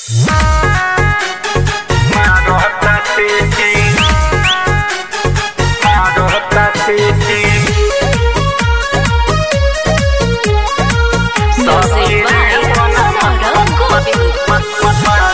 Music by Saurabh Govind.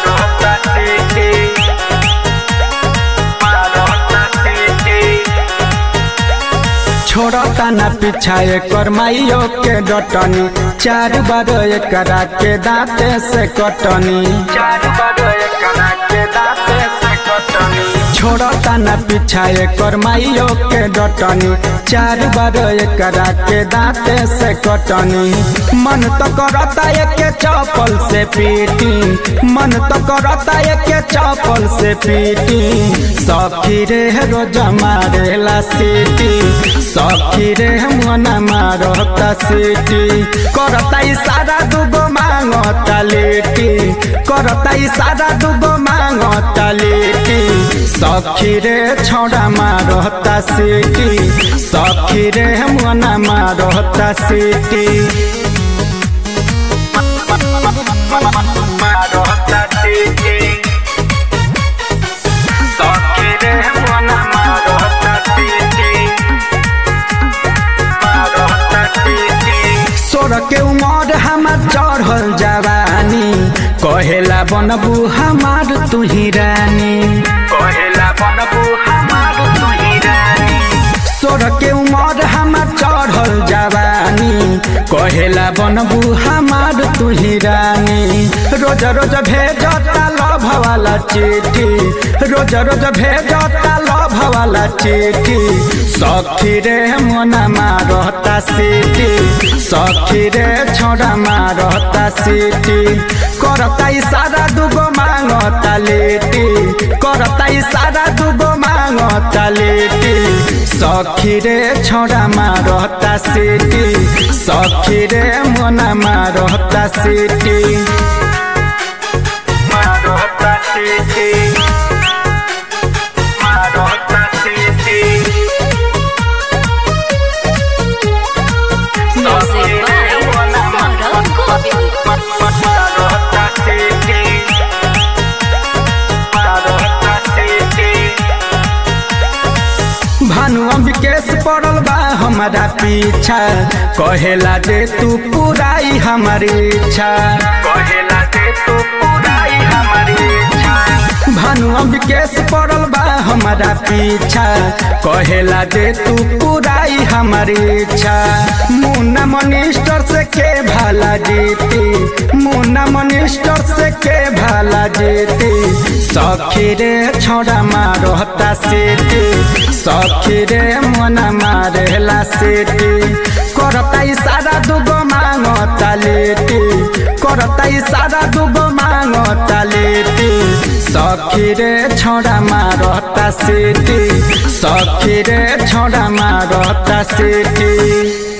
छोड़ता ना पीछा एकर माइयो के डटनी चार बार एकरा के दांते से कटनी चार बार एकरा के दांते से कटनी छोड़ता ना पीछा एकर माइयो के डटनी चार बार एकरा के दांते से कटनी मन तो करता एके चपल से पीटी मन तो करता एके चपल से पीटी सखी रे रोज मारेला सीटी सखी रे मन मारता सीटी करता इशारा दुगो मांगता लेटी करता इशारा दुगो मांगता लेटी सखी रे छौड़ा मारता सीटी सखी रे मन मारता सीटी मारता सीटी सखी रे मन मारता सीटी सोर के उमर हमार चढ़ल जवानी कहेला बनबू हमार तुही रानी कहेला बनबू हमार तुही रानी सोर के उमर हमार चढ़ल जवानी कहेला बनबू हमार तुही रानी रोज रोज भेजता लभ वाला चिट्ठी रोज रोज भेजता लभ वाला चिट्ठी सखी रे मन मारता सीटी सखी रे छोड़ा मारता सीटी करता इशारा दुगो मांगता लेटी करता इशारा दुगो मांगता लेटी सखी रे छोड़ा मारता सीटी सखी रे मन मारता सीटी मारता सीटी मारता सीटी Music by Saurabh Govind. भानु विकेश पड़ल बा हमारा पीछा कहेला जे तू पुराई हमारी इच्छा कहेला जे तू पुराई हमारी इच्छा भानु विकेश पड़ल बा हमारा पीछा कहेला जे तू पुराई हमारी इच्छा मुन्ना मनिस्टर से के भाला जीती मुन्ना मनिस्टर से के भाला जीती सखी रे छोड़ा मारता सीटी सखी रे मन मारेला सीटी करता इशारा दुगो मांगता लेटी करता इशारा दुगो मांगता लेटी सखी रे छोड़ा मारता सीटी सखी रे छोड़ा मारता सीटी